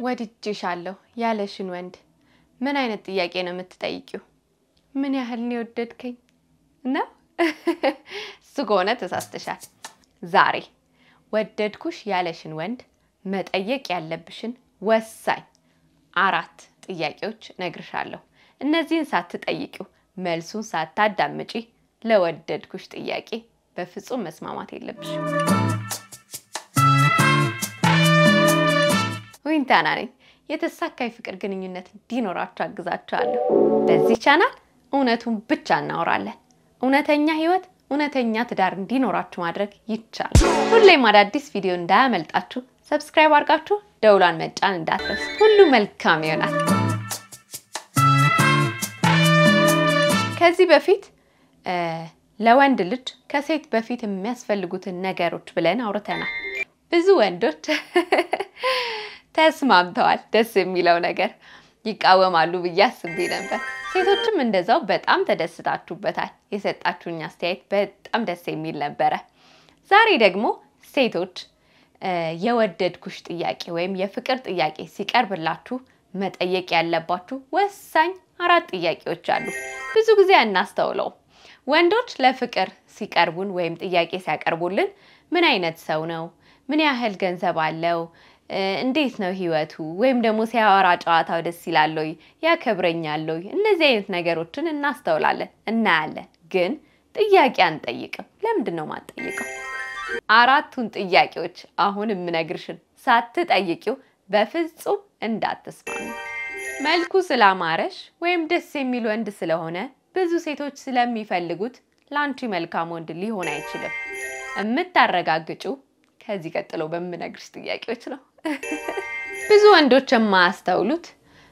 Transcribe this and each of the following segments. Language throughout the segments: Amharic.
ወድጄሻለሁ ያለሽን ወንድ ምን አይነት ጥያቄ ነው የምትጠይቂው? ምን ያህል ነው የወደድከኝ ነው? እሱ ከሆነ ተሳስተሻል። ዛሬ ወደድኩሽ ያለሽን ወንድ መጠየቅ ያለብሽን ወሳኝ አራት ጥያቄዎች እነግርሻለሁ። እነዚህን ሳትጠይቂው መልሱን ሳታዳምጪ ለወደድኩሽ ጥያቄ በፍጹም መስማማት የለብሽም። ዊንታና ነኝ። የተሳካ የፍቅር ግንኙነት እንዲኖራችሁ አግዛችኋለሁ። በዚህ ቻናል እውነቱን ብቻ እናወራለን። እውነተኛ ህይወት፣ እውነተኛ ትዳር እንዲኖራችሁ ማድረግ ይቻላል። ሁሌም አዳዲስ ቪዲዮ እንዳያመልጣችሁ ሰብስክራይብ አድርጋችሁ ደውሏን መጫን እንዳትረሱ። ሁሉ መልካም ይሆናል። ከዚህ በፊት ለወንድ ልጅ ከሴት በፊት የሚያስፈልጉትን ነገሮች ብለን አውርተናል። ብዙ ወንዶች ተስማምተዋል። ደስ የሚለው ነገር ይቃወማሉ ብዬ አስቤ ነበር። ሴቶችም እንደዛው በጣም ተደስታችሁበታል። የሰጣችሁኝ አስተያየት በጣም ደስ የሚል ነበረ። ዛሬ ደግሞ ሴቶች የወደድኩሽ ጥያቄ ወይም የፍቅር ጥያቄ ሲቀርብላችሁ መጠየቅ ያለባችሁ ወሳኝ አራት ጥያቄዎች አሉ። ብዙ ጊዜ አናስተውለውም። ወንዶች ለፍቅር ሲቀርቡን ወይም ጥያቄ ሲያቀርቡልን ምን አይነት ሰው ነው? ምን ያህል ገንዘብ አለው? እንዴት ነው ህይወቱ? ወይም ደግሞ ሲያወራ ጨዋታው ደስ ይላል ወይ? ያከብረኛል ወይ? እነዚህ አይነት ነገሮችን እናስተውላለን፣ እናያለን። ግን ጥያቄ አንጠይቅም። ለምንድን ነው ማንጠይቀው? አራቱን ጥያቄዎች አሁን የምነግርሽን ሳትጠይቂው በፍጹም እንዳትስማሚ። መልኩ ስላማረሽ ወይም ደስ የሚል ወንድ ስለሆነ ብዙ ሴቶች ስለሚፈልጉት ለአንቺ መልካም ወንድ ሊሆን አይችልም። የምታረጋግጪው ከዚህ ቀጥሎ በምነግርሽ ጥያቄዎች ነው። ብዙ ወንዶች የማያስተውሉት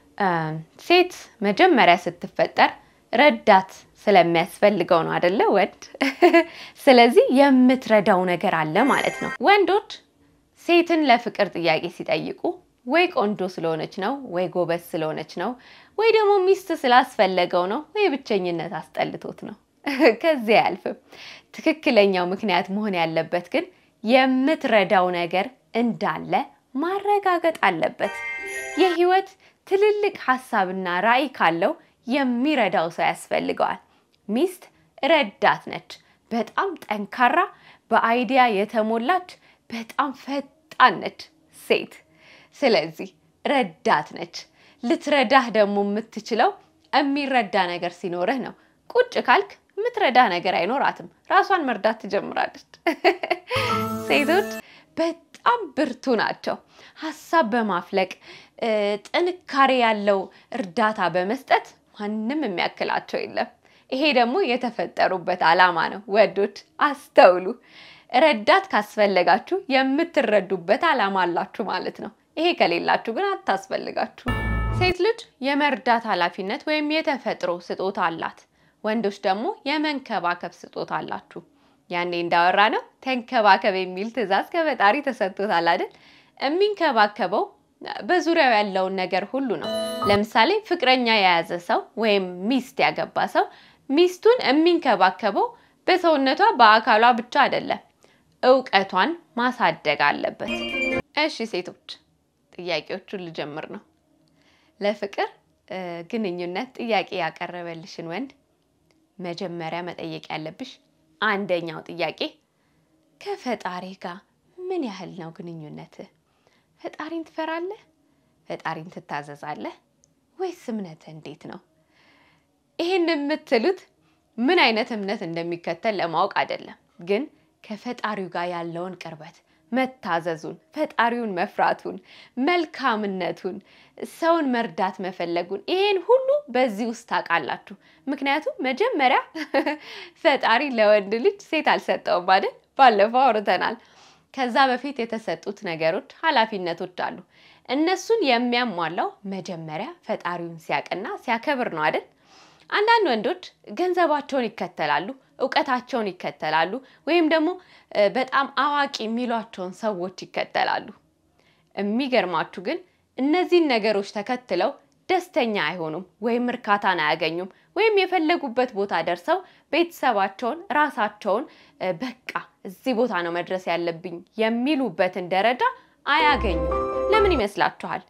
ሴት መጀመሪያ ስትፈጠር ረዳት ስለሚያስፈልገው ነው አደለ? ወንድ ስለዚህ የምትረዳው ነገር አለ ማለት ነው። ወንዶች ሴትን ለፍቅር ጥያቄ ሲጠይቁ ወይ ቆንጆ ስለሆነች ነው፣ ወይ ጎበዝ ስለሆነች ነው፣ ወይ ደግሞ ሚስት ስላስፈለገው ነው፣ ወይ ብቸኝነት አስጠልቶት ነው። ከዚህ አያልፍም። ትክክለኛው ምክንያት መሆን ያለበት ግን የምትረዳው ነገር እንዳለ ማረጋገጥ አለበት። የህይወት ትልልቅ ሀሳብና ራዕይ ካለው የሚረዳው ሰው ያስፈልገዋል። ሚስት ረዳት ነች። በጣም ጠንካራ፣ በአይዲያ የተሞላች፣ በጣም ፈጣን ነች ሴት። ስለዚህ ረዳት ነች። ልትረዳህ ደግሞ የምትችለው የሚረዳ ነገር ሲኖርህ ነው። ቁጭ ካልክ የምትረዳህ ነገር አይኖራትም። ራሷን መርዳት ትጀምራለች። ሴቶች በጣም ብርቱ ናቸው። ሀሳብ በማፍለቅ ጥንካሬ ያለው እርዳታ በመስጠት ማንም የሚያክላቸው የለም። ይሄ ደግሞ የተፈጠሩበት ዓላማ ነው። ወንዶች አስተውሉ። ረዳት ካስፈለጋችሁ የምትረዱበት ዓላማ አላችሁ ማለት ነው። ይሄ ከሌላችሁ ግን አታስፈልጋችሁ። ሴት ልጅ የመርዳት ኃላፊነት ወይም የተፈጥሮ ስጦታ አላት። ወንዶች ደግሞ የመንከባከብ ስጦታ አላችሁ። ያኔ እንዳወራ ነው ተንከባከብ የሚል ትዕዛዝ ከፈጣሪ ተሰጥቶታል አይደል? የሚንከባከበው በዙሪያው ያለውን ነገር ሁሉ ነው። ለምሳሌ ፍቅረኛ የያዘ ሰው ወይም ሚስት ያገባ ሰው ሚስቱን የሚንከባከበው በሰውነቷ በአካሏ ብቻ አይደለም፣ እውቀቷን ማሳደግ አለበት። እሺ ሴቶች ጥያቄዎቹን ልጀምር ነው። ለፍቅር ግንኙነት ጥያቄ ያቀረበልሽን ወንድ መጀመሪያ መጠየቅ ያለብሽ አንደኛው ጥያቄ ከፈጣሪ ጋር ምን ያህል ነው ግንኙነትህ? ፈጣሪን ትፈራለህ? ፈጣሪን ትታዘዛለህ? ወይስ እምነትህ እንዴት ነው? ይህን የምትሉት ምን አይነት እምነት እንደሚከተል ለማወቅ አይደለም፣ ግን ከፈጣሪው ጋር ያለውን ቅርበት መታዘዙን፣ ፈጣሪውን መፍራቱን፣ መልካምነቱን፣ ሰውን መርዳት መፈለጉን ይሄን ሁሉ በዚህ ውስጥ ታውቃላችሁ። ምክንያቱም መጀመሪያ ፈጣሪ ለወንድ ልጅ ሴት አልሰጠውም አይደል? ባለፈው አውርተናል። ከዛ በፊት የተሰጡት ነገሮች፣ ኃላፊነቶች አሉ። እነሱን የሚያሟላው መጀመሪያ ፈጣሪውን ሲያውቅና ሲያከብር ነው አይደል? አንዳንድ ወንዶች ገንዘባቸውን ይከተላሉ፣ እውቀታቸውን ይከተላሉ፣ ወይም ደግሞ በጣም አዋቂ የሚሏቸውን ሰዎች ይከተላሉ። የሚገርማችሁ ግን እነዚህን ነገሮች ተከትለው ደስተኛ አይሆኑም፣ ወይም እርካታን አያገኙም፣ ወይም የፈለጉበት ቦታ ደርሰው ቤተሰባቸውን፣ ራሳቸውን በቃ እዚህ ቦታ ነው መድረስ ያለብኝ የሚሉበትን ደረጃ አያገኙም። ለምን ይመስላችኋል?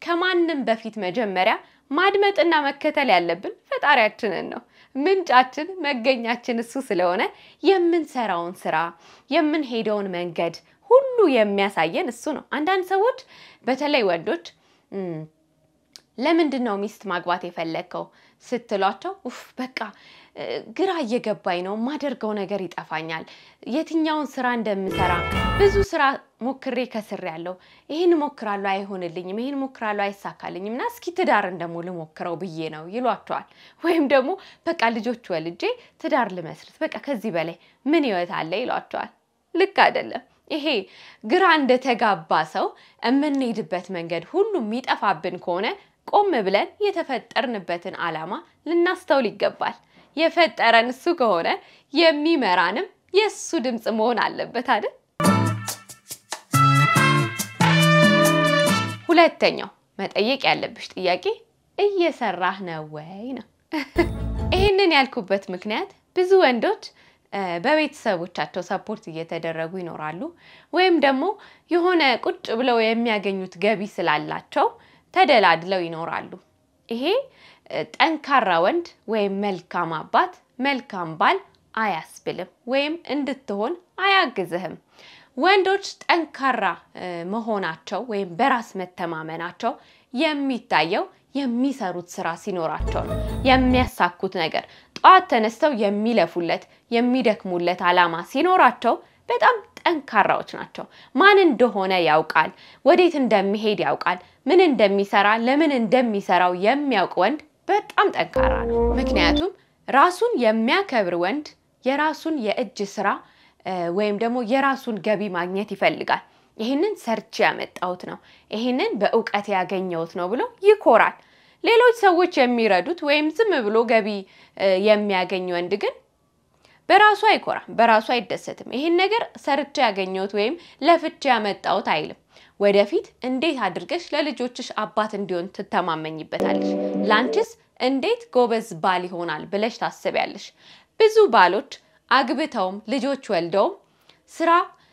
ከማንም በፊት መጀመሪያ ማድመጥና መከተል ያለብን ፈጣሪያችንን ነው። ምንጫችን፣ መገኛችን እሱ ስለሆነ የምንሰራውን ስራ የምንሄደውን መንገድ ሁሉ የሚያሳየን እሱ ነው። አንዳንድ ሰዎች በተለይ ወንዶች ለምንድን ነው ሚስት ማግባት የፈለግከው ስትሏቸው፣ ኡፍ በቃ ግራ እየገባኝ ነው፣ የማደርገው ነገር ይጠፋኛል፣ የትኛውን ስራ እንደምሰራ ብዙ ስራ ሞክሬ ከስር ያለው ይህን ሞክራለሁ፣ አይሆንልኝም፣ ይህን ሞክራለሁ፣ አይሳካልኝም እና እስኪ ትዳርን ደግሞ ልሞክረው ብዬ ነው ይሏቸዋል። ወይም ደግሞ በቃ ልጆች ወልጄ ትዳር ልመስርት፣ በቃ ከዚህ በላይ ምን ህይወት አለ ይሏቸዋል። ልክ አይደለም። ይሄ ግራ እንደተጋባ ሰው የምንሄድበት መንገድ ሁሉ የሚጠፋብን ከሆነ ቆም ብለን የተፈጠርንበትን ዓላማ ልናስተውል ይገባል። የፈጠረን እሱ ከሆነ የሚመራንም የእሱ ድምፅ መሆን አለበት አይደል? ሁለተኛው መጠየቅ ያለብሽ ጥያቄ እየሰራህ ነው ወይ ነው። ይህንን ያልኩበት ምክንያት ብዙ ወንዶች በቤተሰቦቻቸው ሰፖርት እየተደረጉ ይኖራሉ። ወይም ደግሞ የሆነ ቁጭ ብለው የሚያገኙት ገቢ ስላላቸው ተደላድለው ይኖራሉ። ይሄ ጠንካራ ወንድ ወይም መልካም አባት፣ መልካም ባል አያስብልም ወይም እንድትሆን አያግዝህም። ወንዶች ጠንካራ መሆናቸው ወይም በራስ መተማመናቸው የሚታየው የሚሰሩት ስራ ሲኖራቸው ነው። የሚያሳኩት ነገር ጠዋት ተነስተው የሚለፉለት የሚደክሙለት ዓላማ ሲኖራቸው በጣም ጠንካራዎች ናቸው። ማን እንደሆነ ያውቃል፣ ወዴት እንደሚሄድ ያውቃል፣ ምን እንደሚሰራ ለምን እንደሚሰራው የሚያውቅ ወንድ በጣም ጠንካራ ነው። ምክንያቱም ራሱን የሚያከብር ወንድ የራሱን የእጅ ስራ ወይም ደግሞ የራሱን ገቢ ማግኘት ይፈልጋል። ይህንን ሰርቼ ያመጣሁት ነው፣ ይህንን በእውቀት ያገኘሁት ነው ብሎ ይኮራል። ሌሎች ሰዎች የሚረዱት ወይም ዝም ብሎ ገቢ የሚያገኝ ወንድ ግን በራሱ አይኮራም፣ በራሱ አይደሰትም። ይህን ነገር ሰርቼ ያገኘሁት ወይም ለፍቼ ያመጣሁት አይልም። ወደፊት እንዴት አድርገሽ ለልጆችሽ አባት እንዲሆን ትተማመኝበታለሽ? ላንቺስ እንዴት ጎበዝ ባል ይሆናል ብለሽ ታስቢያለሽ? ብዙ ባሎች አግብተውም ልጆች ወልደውም ስራ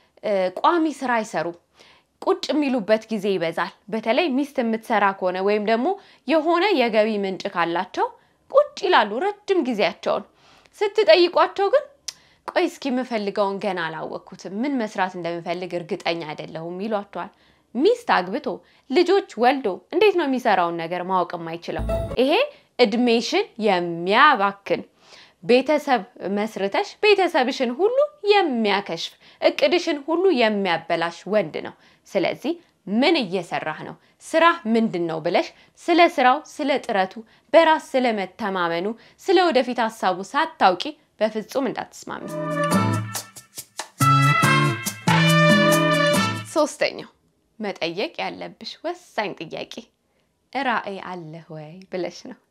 ቋሚ ስራ አይሰሩም። ቁጭ የሚሉበት ጊዜ ይበዛል። በተለይ ሚስት የምትሰራ ከሆነ ወይም ደግሞ የሆነ የገቢ ምንጭ ካላቸው ቁጭ ይላሉ ረጅም ጊዜያቸውን። ስትጠይቋቸው ግን ቆይ እስኪ የምፈልገውን ገና አላወቅኩትም፣ ምን መስራት እንደምፈልግ እርግጠኛ አይደለሁም ይሏቸዋል። ሚስት አግብቶ ልጆች ወልዶ እንዴት ነው የሚሰራውን ነገር ማወቅ የማይችለው? ይሄ እድሜሽን የሚያባክን ቤተሰብ መስርተሽ ቤተሰብሽን ሁሉ የሚያከሽፍ እቅድሽን ሁሉ የሚያበላሽ ወንድ ነው። ስለዚህ ምን እየሰራህ ነው? ስራህ ምንድን ነው ብለሽ ስለ ስራው፣ ስለ ጥረቱ፣ በራስ ስለ መተማመኑ፣ ስለ ወደፊት ሀሳቡ ሳታውቂ በፍጹም እንዳትስማሚ። ሶስተኛው መጠየቅ ያለብሽ ወሳኝ ጥያቄ ራዕይ አለህ ወይ ብለሽ ነው።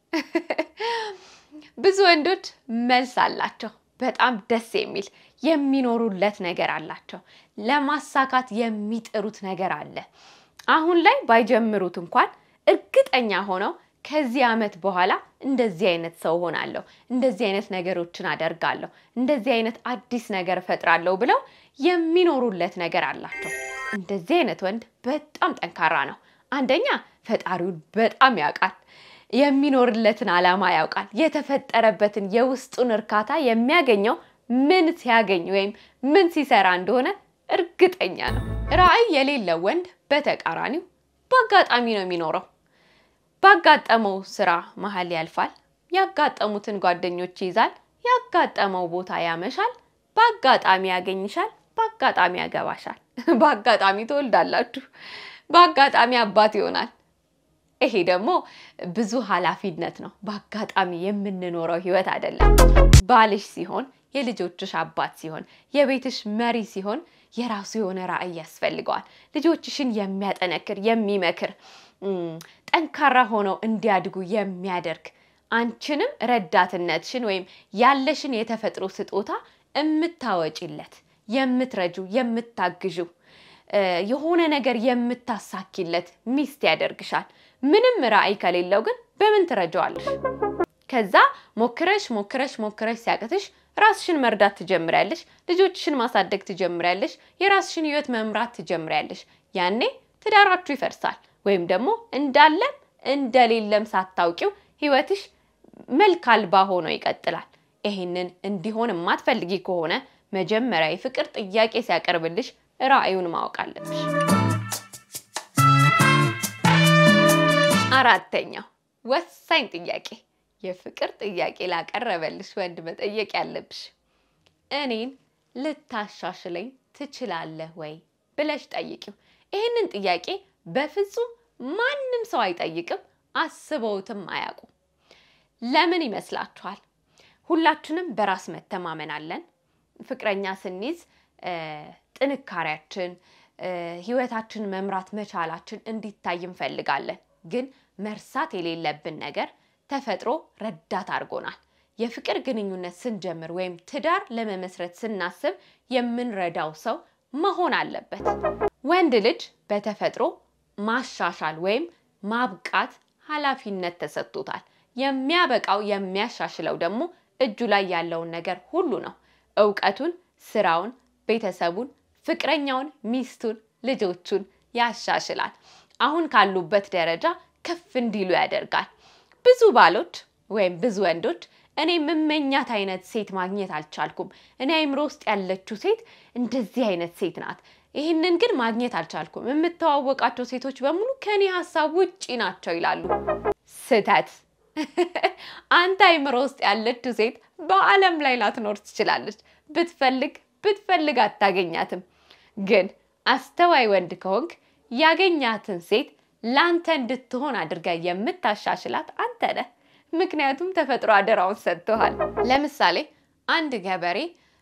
ብዙ ወንዶች መልስ አላቸው። በጣም ደስ የሚል የሚኖሩለት ነገር አላቸው። ለማሳካት የሚጥሩት ነገር አለ። አሁን ላይ ባይጀምሩት እንኳን እርግጠኛ ሆነው ከዚህ ዓመት በኋላ እንደዚህ አይነት ሰው ሆናለሁ፣ እንደዚህ አይነት ነገሮችን አደርጋለሁ፣ እንደዚህ አይነት አዲስ ነገር እፈጥራለሁ ብለው የሚኖሩለት ነገር አላቸው። እንደዚህ አይነት ወንድ በጣም ጠንካራ ነው። አንደኛ ፈጣሪውን በጣም ያውቃል። የሚኖርለትን ዓላማ ያውቃል። የተፈጠረበትን የውስጡን እርካታ የሚያገኘው ምን ሲያገኝ ወይም ምን ሲሰራ እንደሆነ እርግጠኛ ነው። ራዕይ የሌለው ወንድ በተቃራኒው በአጋጣሚ ነው የሚኖረው። ባጋጠመው ስራ መሀል ያልፋል። ያጋጠሙትን ጓደኞች ይይዛል። ያጋጠመው ቦታ ያመሻል። በአጋጣሚ ያገኝሻል። በአጋጣሚ ያገባሻል። በአጋጣሚ ትወልዳላችሁ። በአጋጣሚ አባት ይሆናል። ይሄ ደግሞ ብዙ ኃላፊነት ነው። በአጋጣሚ የምንኖረው ህይወት አይደለም። ባልሽ ሲሆን፣ የልጆችሽ አባት ሲሆን፣ የቤትሽ መሪ ሲሆን የራሱ የሆነ ራዕይ ያስፈልገዋል። ልጆችሽን የሚያጠነክር የሚመክር፣ ጠንካራ ሆነው እንዲያድጉ የሚያደርግ አንቺንም ረዳትነትሽን ወይም ያለሽን የተፈጥሮ ስጦታ የምታወጪለት፣ የምትረጁ፣ የምታግዡ የሆነ ነገር የምታሳኪለት ሚስት ያደርግሻል። ምንም ራዕይ ከሌለው ግን በምን ትረጀዋለሽ? ከዛ ሞክረሽ ሞክረሽ ሞክረሽ ሲያቅትሽ ራስሽን መርዳት ትጀምሪያለሽ። ልጆችሽን ማሳደግ ትጀምሪያለሽ። የራስሽን ህይወት መምራት ትጀምሪያለሽ። ያኔ ትዳራችሁ ይፈርሳል። ወይም ደግሞ እንዳለም እንደሌለም ሳታውቂው ህይወትሽ መልክ አልባ ሆኖ ይቀጥላል። ይሄንን እንዲሆን የማትፈልጊ ከሆነ መጀመሪያ የፍቅር ጥያቄ ሲያቀርብልሽ ራዕዩን ማወቅ አለብሽ። አራተኛው ወሳኝ ጥያቄ የፍቅር ጥያቄ ላቀረበልሽ ወንድ መጠየቅ ያለብሽ እኔን ልታሻሽለኝ ትችላለህ ወይ ብለሽ ጠይቂው። ይህንን ጥያቄ በፍጹም ማንም ሰው አይጠይቅም፣ አስበውትም አያውቁም። ለምን ይመስላችኋል? ሁላችንም በራስ መተማመን አለን። ፍቅረኛ ስንይዝ ጥንካሬያችን፣ ህይወታችን መምራት መቻላችን እንዲታይ እንፈልጋለን። ግን መርሳት የሌለብን ነገር ተፈጥሮ ረዳት አድርጎናል። የፍቅር ግንኙነት ስንጀምር ወይም ትዳር ለመመስረት ስናስብ የምንረዳው ሰው መሆን አለበት። ወንድ ልጅ በተፈጥሮ ማሻሻል ወይም ማብቃት ኃላፊነት ተሰጥቶታል። የሚያበቃው የሚያሻሽለው ደግሞ እጁ ላይ ያለውን ነገር ሁሉ ነው። እውቀቱን፣ ስራውን፣ ቤተሰቡን፣ ፍቅረኛውን፣ ሚስቱን፣ ልጆቹን ያሻሽላል። አሁን ካሉበት ደረጃ ከፍ እንዲሉ ያደርጋል። ብዙ ባሎች ወይም ብዙ ወንዶች እኔ የምመኛት አይነት ሴት ማግኘት አልቻልኩም፣ እኔ አይምሮ ውስጥ ያለችው ሴት እንደዚህ አይነት ሴት ናት፣ ይህንን ግን ማግኘት አልቻልኩም፣ የምተዋወቃቸው ሴቶች በሙሉ ከኔ ሀሳብ ውጪ ናቸው ይላሉ። ስህተት። አንተ አይምሮ ውስጥ ያለችው ሴት በዓለም ላይ ላትኖር ትችላለች። ብትፈልግ ብትፈልግ አታገኛትም። ግን አስተዋይ ወንድ ከሆንክ ያገኛትን ሴት ላንተ እንድትሆን አድርጋ የምታሻሽላት አንተ ነህ። ምክንያቱም ተፈጥሮ አደራውን ሰጥቶሃል። ለምሳሌ አንድ ገበሬ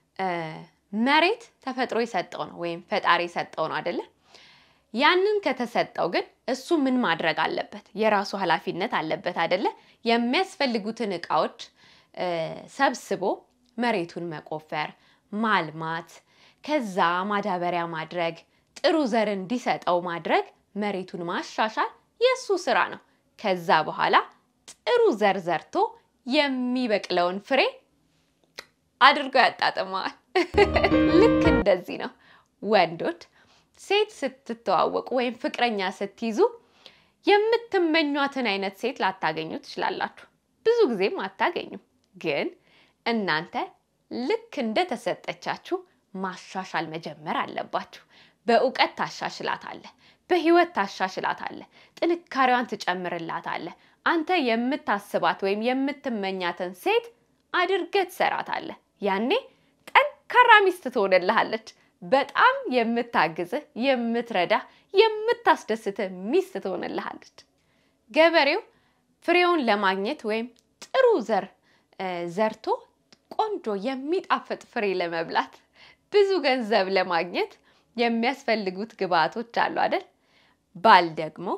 መሬት ተፈጥሮ የሰጠው ነው ወይም ፈጣሪ የሰጠው ነው አይደለ? ያንን ከተሰጠው ግን እሱ ምን ማድረግ አለበት? የራሱ ኃላፊነት አለበት አይደለ? የሚያስፈልጉትን እቃዎች ሰብስቦ መሬቱን መቆፈር፣ ማልማት፣ ከዛ ማዳበሪያ ማድረግ፣ ጥሩ ዘር እንዲሰጠው ማድረግ መሬቱን ማሻሻል የእሱ ስራ ነው። ከዛ በኋላ ጥሩ ዘር ዘርቶ የሚበቅለውን ፍሬ አድርጎ ያጣጥመዋል። ልክ እንደዚህ ነው ወንዶች ሴት ስትተዋወቁ ወይም ፍቅረኛ ስትይዙ የምትመኟትን አይነት ሴት ላታገኙ ትችላላችሁ። ብዙ ጊዜም አታገኙም። ግን እናንተ ልክ እንደተሰጠቻችሁ ማሻሻል መጀመር አለባችሁ። በእውቀት ታሻሽላታለህ። በህይወት ታሻሽላታለህ። ጥንካሬዋን ትጨምርላታለህ። አንተ የምታስባት ወይም የምትመኛትን ሴት አድርገህ ትሰራታለህ። ያኔ ጠንካራ ሚስት ትሆንልሃለች። በጣም የምታግዝህ፣ የምትረዳህ፣ የምታስደስትህ ሚስት ትሆንልሃለች። ገበሬው ፍሬውን ለማግኘት ወይም ጥሩ ዘር ዘርቶ ቆንጆ የሚጣፍጥ ፍሬ ለመብላት ብዙ ገንዘብ ለማግኘት የሚያስፈልጉት ግብአቶች አሉ አይደል? ባል ደግሞ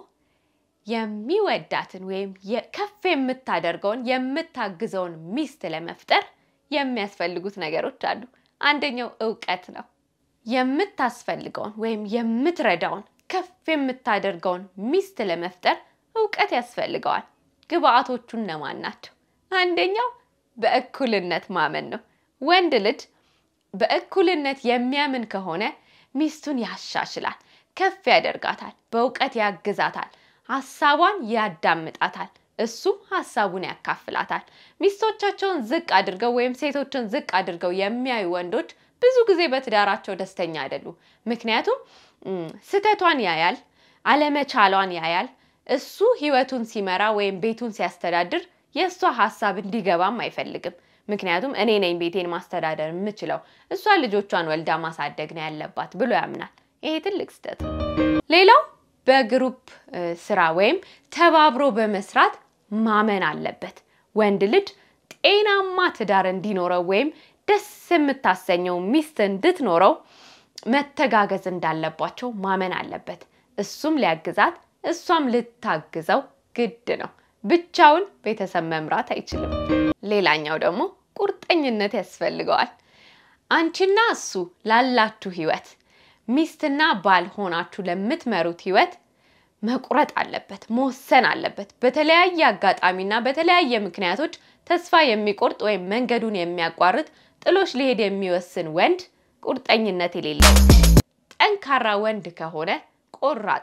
የሚወዳትን ወይም ከፍ የምታደርገውን የምታግዘውን ሚስት ለመፍጠር የሚያስፈልጉት ነገሮች አሉ። አንደኛው እውቀት ነው። የምታስፈልገውን ወይም የምትረዳውን ከፍ የምታደርገውን ሚስት ለመፍጠር እውቀት ያስፈልገዋል። ግብአቶቹ እነማን ናቸው? አንደኛው በእኩልነት ማመን ነው። ወንድ ልጅ በእኩልነት የሚያምን ከሆነ ሚስቱን ያሻሽላል፣ ከፍ ያደርጋታል፣ በእውቀት ያግዛታል፣ ሀሳቧን ያዳምጣታል፣ እሱም ሀሳቡን ያካፍላታል። ሚስቶቻቸውን ዝቅ አድርገው ወይም ሴቶችን ዝቅ አድርገው የሚያዩ ወንዶች ብዙ ጊዜ በትዳራቸው ደስተኛ አይደሉም። ምክንያቱም ስህተቷን ያያል፣ አለመቻሏን ያያል። እሱ ህይወቱን ሲመራ ወይም ቤቱን ሲያስተዳድር የእሷ ሀሳብ እንዲገባም አይፈልግም። ምክንያቱም እኔ ነኝ ቤቴን ማስተዳደር የምችለው፣ እሷ ልጆቿን ወልዳ ማሳደግ ነው ያለባት ብሎ ያምናል። ይሄ ትልቅ ስህተት ነው። ሌላው በግሩፕ ስራ ወይም ተባብሮ በመስራት ማመን አለበት። ወንድ ልጅ ጤናማ ትዳር እንዲኖረው ወይም ደስ የምታሰኘው ሚስት እንድትኖረው መተጋገዝ እንዳለባቸው ማመን አለበት። እሱም ሊያግዛት እሷም ልታግዘው ግድ ነው። ብቻውን ቤተሰብ መምራት አይችልም። ሌላኛው ደግሞ ቁርጠኝነት ያስፈልገዋል። አንቺና እሱ ላላችሁ ህይወት፣ ሚስትና ባል ሆናችሁ ለምትመሩት ህይወት መቁረጥ አለበት፣ መወሰን አለበት። በተለያየ አጋጣሚና በተለያየ ምክንያቶች ተስፋ የሚቆርጥ ወይም መንገዱን የሚያቋርጥ ጥሎሽ ሊሄድ የሚወስን ወንድ ቁርጠኝነት የሌለው ጠንካራ ወንድ ከሆነ ቆራጥ ነው።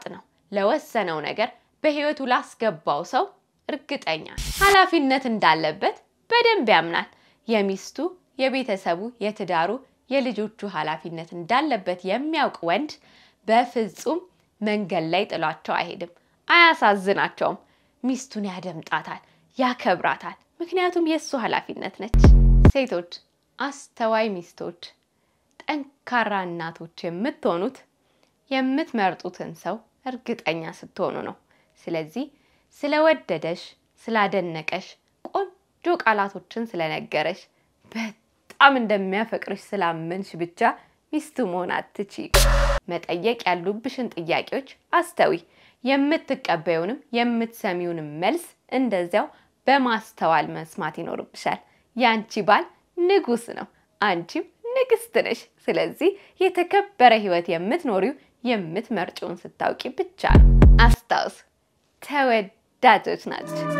ለወሰነው ነገር በህይወቱ ላስገባው ሰው እርግጠኛ ነው። ኃላፊነት እንዳለበት በደንብ ያምናል። የሚስቱ፣ የቤተሰቡ፣ የትዳሩ፣ የልጆቹ ኃላፊነት እንዳለበት የሚያውቅ ወንድ በፍጹም መንገድ ላይ ጥሏቸው አይሄድም። አያሳዝናቸውም። ሚስቱን ያደምጣታል፣ ያከብራታል። ምክንያቱም የእሱ ኃላፊነት ነች። ሴቶች፣ አስተዋይ ሚስቶች፣ ጠንካራ እናቶች የምትሆኑት የምትመርጡትን ሰው እርግጠኛ ስትሆኑ ነው። ስለዚህ ስለወደደሽ፣ ስላደነቀሽ፣ ቆንጆ ቃላቶችን ስለነገረሽ፣ በጣም እንደሚያፈቅርሽ ስላመንሽ ብቻ ሚስቱ መሆን አትችይም። መጠየቅ ያሉብሽን ጥያቄዎች አስተዊ። የምትቀበዩንም የምትሰሚውንም መልስ እንደዚያው በማስተዋል መስማት ይኖርብሻል። ያንቺ ባል ንጉስ ነው፣ አንቺም ንግስት ነሽ። ስለዚህ የተከበረ ህይወት የምትኖሪው የምትመርጪውን ስታውቂ ብቻ ነው። አስታውስ፣ ተወዳጆች ናቸው።